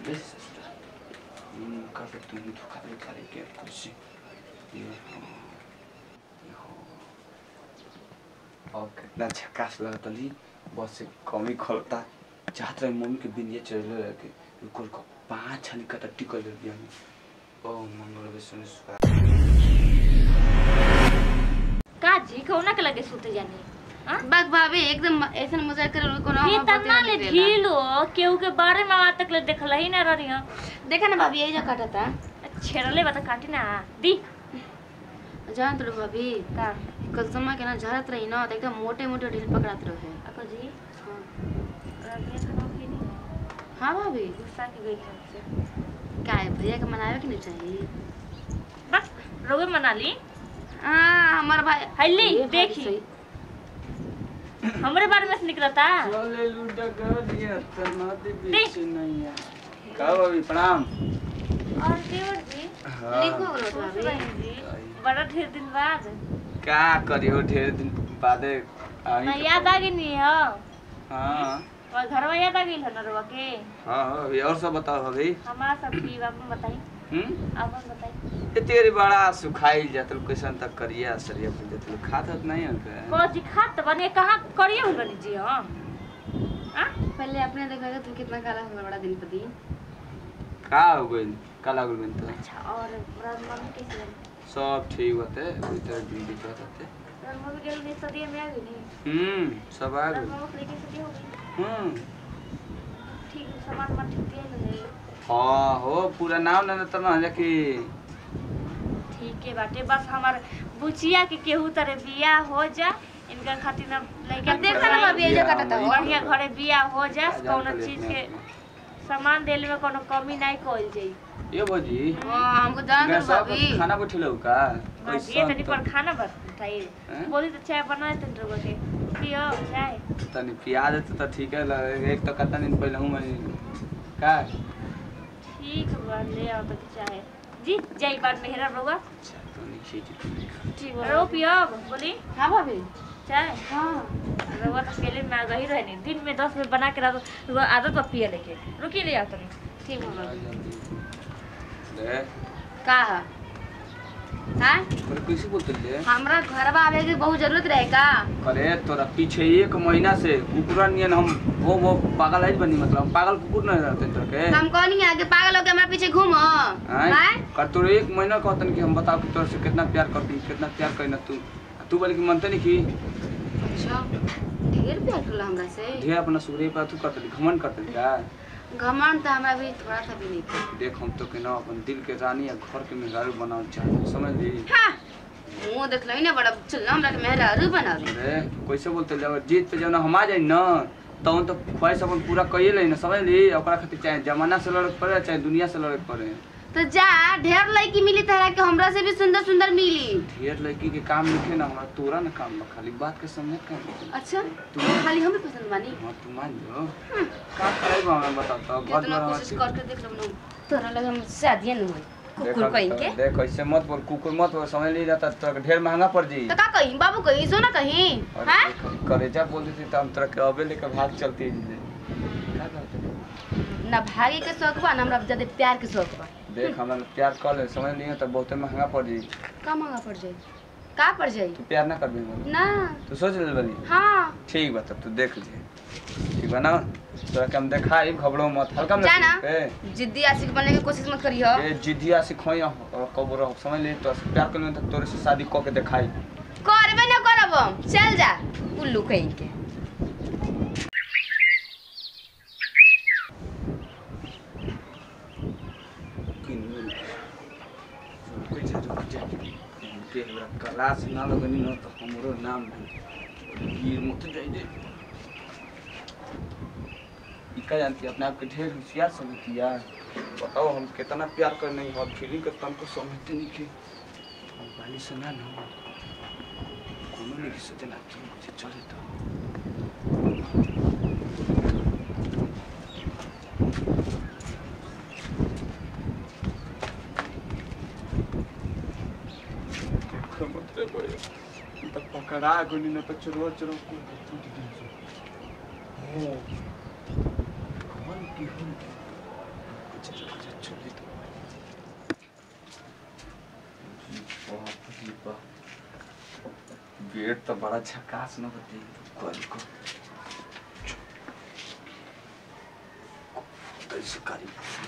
This sister. Mm, Carpet tu muito cabelo cara que é cursi. ये और कितना झकास लगता ली बस से कमी खोलता चाहत रहे मम्मी के बिंदिया चढ़ रहे के कुल को पांच छनी कटा टिकल ले दिया ओ मंगल विष्णु सुखा का जी कौना के लगे सुते जानी हाँ? बक भाभी एकदम ऐसा मजाक कर कोनो ये तना ले ढीलो केहू के बारे में आज तक ले देखल ही ना रही हूँ देखा ना भाभी यही जो काटा था छेड़ले बता काटी ना दी जान तो भाभी का कल समय के ना झरत रही ना तो एकदम मोटे मोटे ढील पकड़ात रहे अको जी हाँ। रबिया खाना की नहीं हाँ भाभी गुस्सा की गई हमसे क्या है भैया के मनावे के नहीं चाहिए बस रोगे मना ली हाँ हमारा भाई हल्ली, ये भाभी देखी। सही। हमरे बारे में से निकलता चले लूटा कर दिया तना दे बीच नहीं है का भाभी प्रणाम और देवर जी हाँ लिखो करो खुश भाभी रही जी बड़ा ढेर दिन बाद का करियो ढेर दिन बादे आई ना के याद आ गई नहीं हो हाँ और घरवा याद आ गई है नरवा के हाँ हाँ अभी और सब बताओ अभी हमारा सब ठीक आपने बताई हम्म आपने बताई ये तेरी बड़ा सुखाई जातल कैसन तक करिया सरिया पे जातल खात हत नहीं है का को जी खात बने कहाँ करिए हुई बनी जी हम हाँ पहले अपने देखा तुम कितना काला हुआ बड़ा दिन पर दिन का हो गइल काला हो गइल तो अच्छा और रात मम्मी कैसे लगी सब ठीक होते उधर दिन दिखत होते रात मम्मी गेल नहीं सदिया में आ गई नहीं हम्म सब आ रात गइल मम्मी लेके सदिया हो गई हम्म ठीक सामान सामान ठीक दिया नहीं हाँ हो पूरा नाम ना तो ना कि ठीक है बाटे बस हमार बुचिया के केहू तरह बिया हो जा इनका खातिर ना लड़का देखा ना भाभी ये जो काटा था बढ़िया घरे बिया हो जा जा कौनो कर चीज लेते के हैं सामान देले में कोनो कमी नहीं कइल जाई ये भौजी हाँ हमको जान दो गैस सब भाभी खाना बैठल हो का हाँ जी, ये तनी पर खाना बताइए हैं? बोली तो चाय बना तनी रोगो के पियो चाय तनी प्याज है तो ठीक है ल- एक तो कतना दिन पहले हूँ मैं का ठीक बा ले आओ तो चाय जी जाई बात मेहरा रोगा अच्छा, तो नहीं खींच तू। ठीक रो पियो बोली हाँ भाभी चाय हाँ रोगा तो पहले में आ गई रहनी दिन में दस में बना के रख दो आदत बा पिए लेके रुकी ले आओ तनी ठीक है भाभी ले का है हाँ पर कैसे बोलते ले हमरा घरवा आवे की बहुत जरूरत रहे का अरे तोरा पीछे एक महीना से कुकुरा नियन हम वो वो पागल है बनी मतलब हम पागल कुकुर नहीं रहते तोरा के हम कौन है आगे पागल होके हमरा पीछे घूमो आय? हैं कर तोरे एक महीना कहतन कि हम बताओ कि तोरा से कितना प्यार करती कितना प्यार करी तू तू बोले कि मनते नहीं कि अच्छा ढेर प्यार करला हमरा से ढेर अपना सूर्य पर तू करते घमंड करते क्या घमंड तो हमरा भी थोड़ा सा भी नहीं था देख हम तो के ना अपन दिल के रानी या घर के मेहरारू बनाओ चाहे समझ ली हाँ मुंह देख लो ना बड़ा चल हमरा के मेहरारू बनावे अरे कैसे बोलते ले अगर जीत पे जब हम आ जाए ना तो हम तो ख्वाहिश अपन पूरा कइए ले ना समझ ली ओकरा खातिर चाहे जमाना से लड़े के पड़े चाहे दुनिया से लड़े के पड़े तो जा ढेर लड़की मिली तरह के हमरा से भी सुंदर सुंदर मिली ढेर लड़की के काम लिखे ना हमारा तोरा ना काम बा खाली बात के समझ का अच्छा तू खाली हमें पसंद बानी हाँ तू मान जो का करे बा हमें बता तो बहुत कितना बड़ा कोशिश करके देख लो तोरा लगे हम शादी न हुई कुकुर कहीं के देख ऐसे मत बोल कुकुर मत बोल समझ ली जाता तोरा के ढेर महंगा पड़ जी तो का कहीं बाबू कहीं सो ना कहीं और हैं देख, कलेजा बोल देती तो हम तोरा के अबे लेकर भाग चलती का करते ना भागे के शौक बा ना हमरा ज्यादा प्यार के शौक बा देख हमरा प्यार कर ले समझ लिए तो बहुते महंगा पड़ जी का महंगा पड़ जाई का पड़ जाई तू प्यार ना करबी मोर ना तू सोच ले बनी हाँ ठीक बा तब तू देख ले ठीक बा ना तोरा के हम दिखाई घबरो मत हल्का में जा ना। पे जिद्दी आशिक बनने की कोशिश मत करियो ए जिद्दिया सिखोई कब रहो समझ ले तो प्यार कर ले तो तोरे से शादी क के दिखाई करबे ना करब हम। चल जा उल्लू कहीं के क्लास ना लगनी न तो हमरो नाम गिर मत जाई दे इका जानती अपने आप के ढेर होशियार समझती यार बताओ हम कितना प्यार कर नहीं हम फीलिंग करता हमको समझते नहीं कि हम वाली से ना ना कोनो नहीं सोचे ना तुम मुझे चले तो देखो मत रे बड़े तो पकड़ा गुनी न तो चुरो चुरो को टूट दी हो कौन की हो चल चल चल तो बाप रे बाप गेट तो बड़ा झकास न होती कल को कैसे करी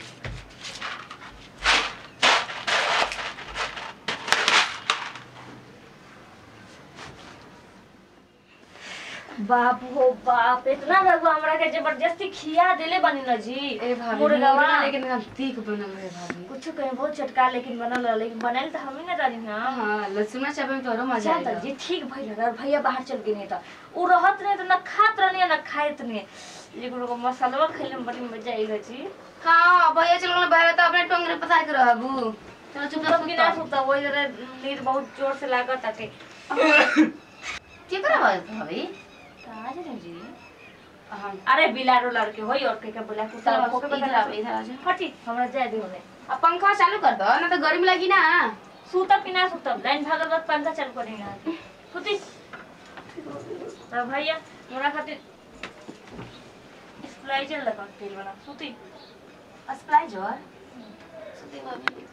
बाप हो बाप इतना रघु हमरा के जबरदस्ती खिया देले बनी न जी ए भाभी मुर्गवा मुर्गा लेकिन एकदम तीख बनल है भाभी कुछ कहीं बहुत चटका लेकिन बनल रहा लेकिन बनल तो हम ही ना रही ना हाँ लहसुन चावल में तोरो मजा अच्छा आएगा त जी ठीक भइल रहा भैया बाहर चल गए नहीं तो उ रहत नहीं तो ना खात रहनी ना खाइत नहीं लेकिन वो मसालवा खइले में बड़ी मजा आई जी हाँ भैया चल गए बाहर तो अपने टोंगरे पता के रहबू चलो चुप तब कि ना चुप सुता वही जरा नींद बहुत जोर से लागत आके की करे भाभी कहाँ जा रहे जी हाँ अरे बिलारो लड़के होई और के के बोला कुत्ता चलो, को के इधर बता आओ, इधर आ जाओ। हटी हमरा जाए दे होने अब पंखा चालू कर दो ना तो गर्मी लगी ना सूता पिना सूता लाइन भागल बाद पंखा चालू करी ना सुती तो भैया मोरा खातिर स्प्लाइजर लगा तेल बना सुती स्प्लाइजर सुती भाभी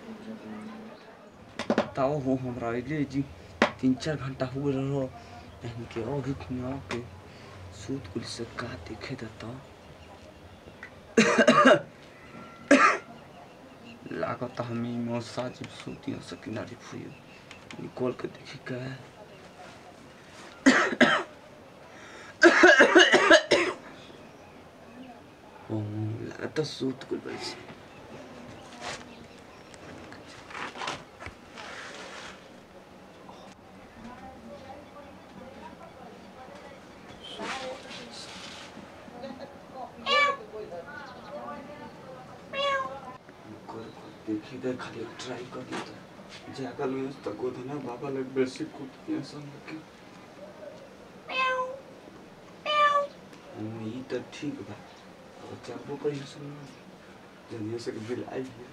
ताओ हो हमरा अइले जी तीन चार घंटा हो गए रहो एहन के अभी खुना के सूत कुल से का देखे देता लागत हम ही मौसा जब सूती से किनारे फुई निकोल के देखी का ओ लागत सूत कुल बैसे कर देखी दे खाली ट्राई कर दी तो जाकर में तो गोधना बाबा लग बेसी कूद के सन के हम ई तो ठीक बा और चलबो करी सन जनिए से बिल आई है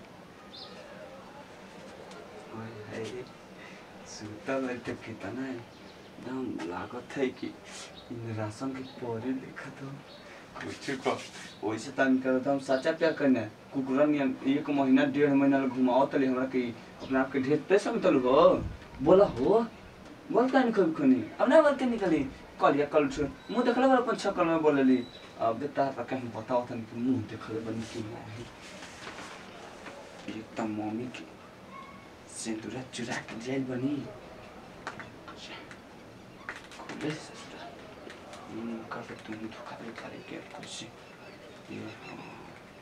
हाय हाय सुता लग तो कितना है एकदम लागत है कि इन राशन के पौधे देखा तो कुछ को वैसे तन कर हम सच्चा प्यार करने कुकुरा नियन एक महीना डेढ़ महीना ले घुमाओ तले हमरा के अपना आप के ढेर पैसा में तलु हो बोला हो बोल का निकल खनी अब ना बोल के निकली कल या कल छो मुंह देखले वाला अपन छकल में बोलली अब देता है कहीं बताओ तन कि मुंह देखले बनी कि नहीं एकदम मम्मी के सिंदूरा चुरा के जेल बनी खुले से ससुरा हम्म, काफी तुम धोखा दे करे के कुछ ये हाँ।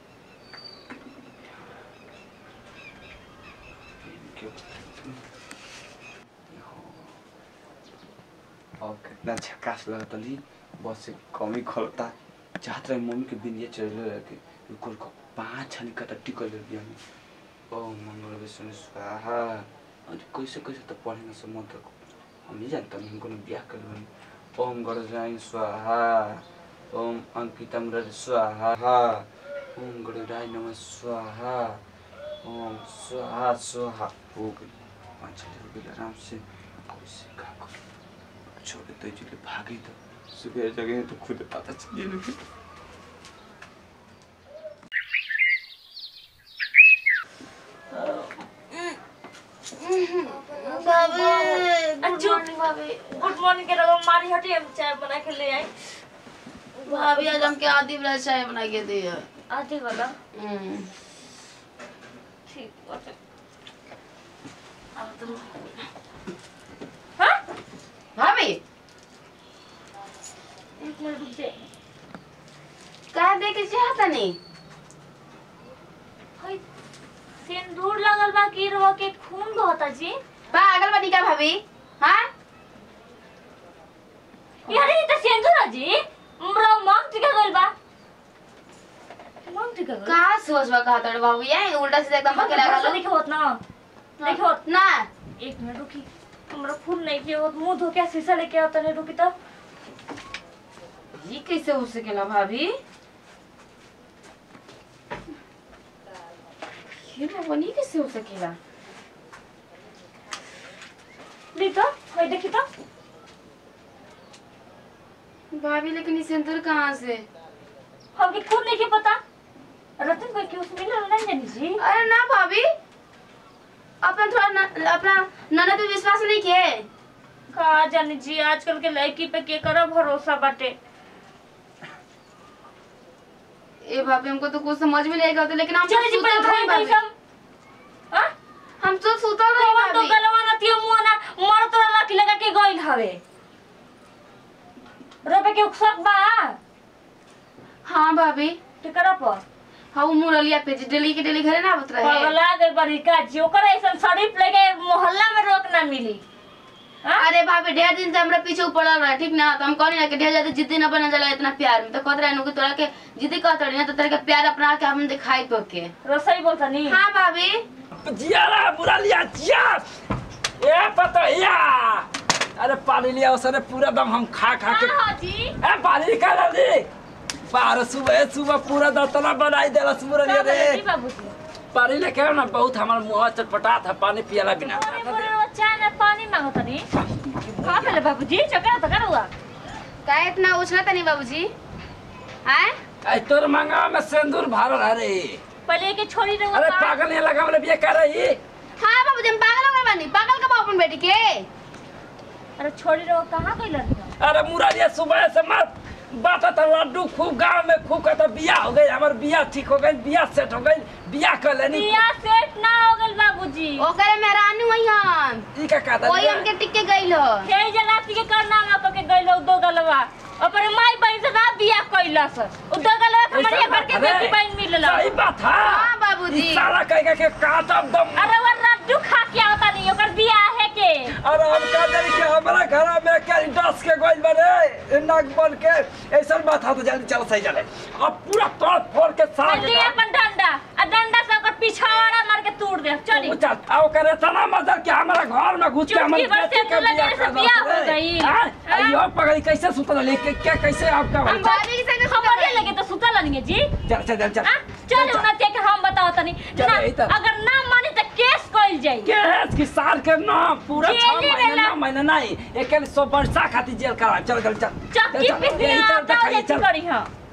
इनके बताते हैं। ये हाँ। और कितना झकास लगता ली बस से कमी खोलता चाहत रहे मम्मी के बिंदिया चढ़ले रहे के रुको रुको पाँच छाली कटा टिकल ले दिया ओ मंगल विष्णु स्वाहा और कैसे कैसे तो पढ़े ना समझ तक हम नहीं जानता हम कोनो ब्याह कर लेबन ओम गणराय स्वाहा ओम अंकिता मुरारी स्वाहा ओम गणराय नमः स्वाहा ओम स्वाहा स्वाहा हो गई पाँच छः हो गई आराम से कैसे का कर छोड़े तो चले भागी तो सुबह जगह तो खुद पता चलिए लोग अच्छू गुड मॉर्निंग के रगो मारी हटी हम चाय बना के ले आई भाभी आज हमके आदि वाला चाय बना के दिया आधी वाला हम्म। ठीक बाटे अब तुम हाँ भाभी एक मिनट रुक जाए का दे के चाहता नहीं हई सिंदूर लगल बा की रवा के खून बहता जी पागल बनी का भाभी हाँ यार ये तो सिंदूर है जी हमरा मांग टिका गइल बा मांग टिका गइल का सोच बा कहा तोड़ बाबू ये उल्टा सीधा एकदम बके लगा लो लिखे होत ना लिखे होत ना एक मिनट रुकी हमरा खून नहीं किया होत मुंह धो के शीशा लेके आता नहीं रुकी तो ये कैसे हो सकेला भाभी ये बाबा नहीं कैसे हो सकेला ली तो हई देखी तो भाभी लेकिन ये सिंदूर कहाँ से हमके खुद नहीं के पता रतन कोई के उसमें मिलल नहीं नहीं जी अरे ना भाभी अपना थोड़ा न, अपना ननद पे विश्वास नहीं किए का जानी जी आजकल के लड़की पे के करो भरोसा बाटे ए भाभी हमको तो कुछ समझ में नहीं आएगा लेकिन हम चल जी सुतल पहले रही धोई भाभी कैसम हां हम तो सुतल रही कौन तो भाभी गलवा न तियो मुआ ना मर तोरा लाठी लगा के गइल हवे रोपे के उकसक बा हाँ भाभी टिकरा पर हाँ वो मुरलिया पे जी डेली के डेली घरे ना आवत रहे पगला गई बड़ी का जी ओकर ऐसन शरीफ लेके मोहल्ला में रोक ना मिली हाँ? अरे भाभी ढेर दिन से हमरा पीछे पड़ल रहा ठीक ना तो हम कहनी ना कि ढेर ज्यादा जिद्दी ना बना जाला इतना प्यार में तो कहत रहे कि तोरा के जिद्दी कहत रही ना तो तेरे के प्यार अपना के हम दिखाई तो के रसोई बोलता नहीं हाँ भाभी जियारा बुरा लिया जिया ए पतैया अरे पानी लिया उसने पूरा दम हम खा खा के हाँ जी ए पानी निकाल दी पार सुबह सुबह पूरा दतला बनाई देला सुबह लिया रे जी बाबूजी पानी लेके आओ ना बहुत हमार मुंह चटपटा था पानी पियला बिना अरे बोले वो चाय में पानी मांगता नहीं हाँ पहले बाबूजी चक्कर तो कर हुआ का इतना उछला नहीं बाबूजी आए आई तोर मंगा में सिंदूर भरल अरे पहले के छोड़ी रहो अरे पागल नहीं लगा बोले बिया कर रही हाँ बाबूजी हम पागल हो गए बानी पागल कब अपन बेटी के अरे छोड़ी रहो कहाँ गई लड़की अरे मुरारिया सुबह से मत बाटा था लड्डू खूब गांव में खूब कहता बिया हो गई हमार बिया ठीक हो गई बिया सेट हो गई बिया कर लेनी बिया सेट ना हो गल बाबूजी ओकरे मेहरानी वही हम ई का कहता वही हमके टिक के गइल हो खेई जलाती के करना ना के गइलो दो गलवा अपने माई बहन से ना बिया कइलस उ दो गलवा के मरिया भर के बेटी बहन मिलल सही बात है हाँ बाबूजी ई साला कह के काटब दम अरे वो लड्डू खा के आवता नहीं ओकर बिया है के अरे हम कह दे कि हमारा घर में के दस के गोइल बने नाक बन के ऐसा बात है तो जल्दी चल सही चले अब पूरा तोड़ फोड़ के साग पहले अपन डंडा आ डंडा से ओकर पिछवाड़ा मार के तोड़ दे चली चल आ ओकर इतना मदद कि हमारा घर में घुस के चुटकी हमारे भर से बेटी के तू लगे बियाह से कर बियाह दस हो रे। गई। हाँ? हाँ? अयो पगड़ी कैसे सुतल लेके क्या कैसे आपका हम भाई भाभी के संग खबर लगे तो सुतल नहीं जी चल चल चल चल आ चल उना ते के हम बताओ तनी चल, ना यही तो। अगर ना मानी तो केस कइल जाई के है कि साल के ना पूरा जेल छह ही महीने रहेला। नौ महीने नहीं एक सौ वर्षा खातिर जेल करा चल चल चल चक्की चल, चल, पीस यही दिया चल, तो दिखाइए, जैसी चल। करी हां